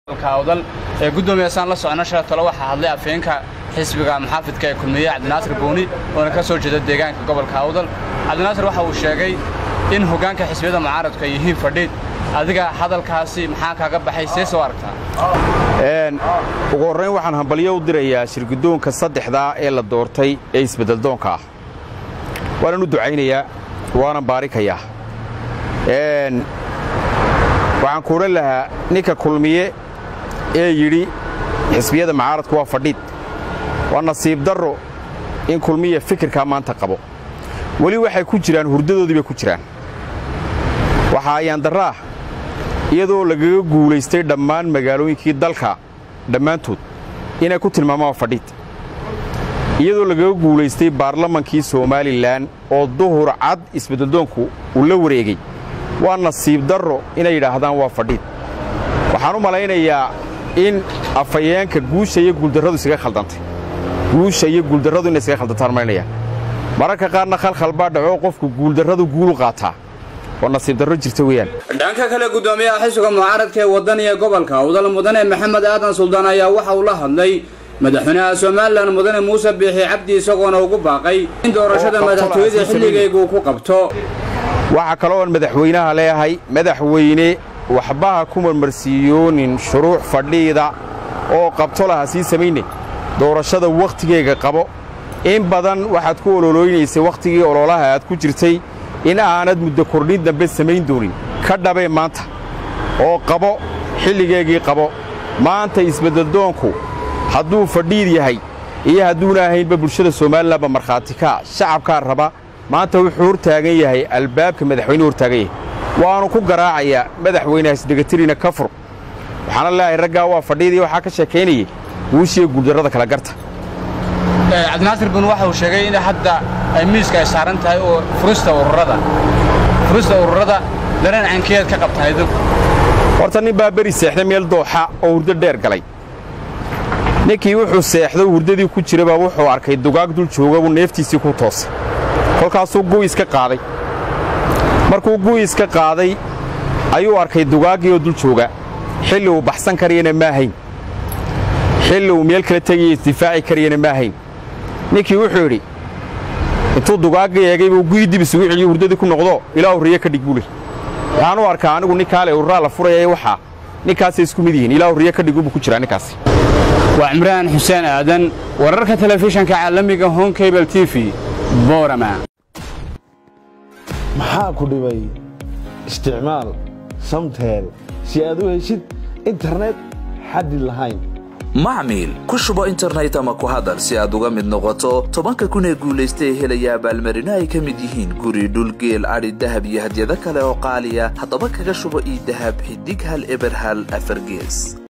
awdal ee guddoomiyaasaan la socno shala talo waxaa hadlay afheenka xisbiga muxaafidka ee kulmiye cabdinaasir booni oona ka soo jeeda deegaanka gobolka awdal cabdinaasir waxa uu sheegay in hoggaanka xisbiyada mucaaradku ay yihiin fadhiid adiga hadalkaasi maxaa kaaga baxay see soo aragtaa ugu horrayn waxaan hambalyo u dirayaa shirguddoonka saddexdaa ee la doortay ee isbeddeldoonka ah waanan u ducaynayaa waanan baarikayaa waxaan ku odhan lahaa ninka kulmiye ee yidhi xisbiyada mucaaradku waa fadhiid waa nasiib darro in kulmiya fikirkaa maanta qabo weli waxay ku jiraan hurdadoodii bay ku jiraan waxaa ayaan darraah iyadoo lagaga guulaystay dhammaan magaalooyinkii dalka dhammaantood inay ku tilmaamaan fadhiid iyadoo lagaga guulaystay baarlamankii somalilan oo duhur cad isbeddeldoonku uu la wareegay waa nasiib darro inay yidhaahdaan waa fadhiid waxaan u malaynayaa in afhayeenka guusha iyo guuldarradu isaga khaldantay guusha iyo guuldarradu inay isaga khaldantaan malaynayaa mararka qaarna khalkhal baa dhacoo qofku guuldarradu guulu qaataa oo nasiib darro jirta weeyaan dhanka kale guddoomiyaha xisbiga mucaaradka ee wadaniga gobolka awdal mudane maxamed aadan suldaan ayaa waxa uu la hadlay madaxweynaha somalilan mudane muuse biixi cabdi isagoona ugu baaqay in doorashada madaxtooyada xilligaygu ku qabto waxaa kaloo aan madaxweynaha leeyahay madaxweyne waxbaha ku marmarsiiyoonin shuruuc fadhiida oo qabto laha sii samayne doorashada wakhtigeega qabo in badan waxaad ku ololooynaysay wakhtigii ololaha aad ku jirtay in aanad muddo kordhin dambe samayn doonin ka dhabee maanta oo qabo xilligeegii qabo maanta isbeddeldoonku hadduu fadhiid yahay iyo hadduuna ahaynba bulshada somalilanba markhaati kaa shacabkaa raba maanta wuxuu hortaagan yahay albaabka madaxweynuhu hortaagan yahay waannu ku garaacayaa madaxweyne hasdhegatirina ka fur waxaana leeyahay raggaa waa fadhiidii waxaa ka sheekaynayay guushiiyo guuldarrada kala garta cabdinaasir bun waxa uu sheegay in hadda ay miiska ay saaran tahay oo furista ururada furista ururada dareen cankeed ka qabtaan idinku horta nin baa beri seexday meel dooxa oo hurdo dheer galay ninkii wuxuu seexdo hurdadii ku jiraba wuxuu arkay dugaag dul jooga buu neeftiisii ku toosay kolkaasuu gu'is ka qaaday markuu gu'is ka qaaday ayuu arkay dugaaggii oo dul jooga xilli uu baxsan karayana ma ahayn xilli uu meel kala tegaya isdifaaci karayana ma ahayn ninkii wuxuu yidhi intuu dugaaggii eegay buu gu'ii dib isugu celiyo hurdadii ku noqdo ilaa hurriye ka dhig buu leh waxaan u arkaa anigu ninkaale urraa la furaya waxaa ninkaasay isku mid yihiin ilaa hurriye ka dhigu buu ku jiraa ninkaasi waa cimraan xuseen aadan wararka telefishanka caalamiga home cable t v boorama maxaa ku dhibay isticmaal samteel si aad u heshid internet xaddi lahayn macmiil ku shubo internet ama ku hadal si aad uga mid noqoto tobanka kun ee guulaystay helaya abaalmarino ay ka mid yihiin guri dhulgeel adhi dahab iyo hadyado kale oo qaaliya haddaba kaga shubo ii dahab xidig hal eber hal afargees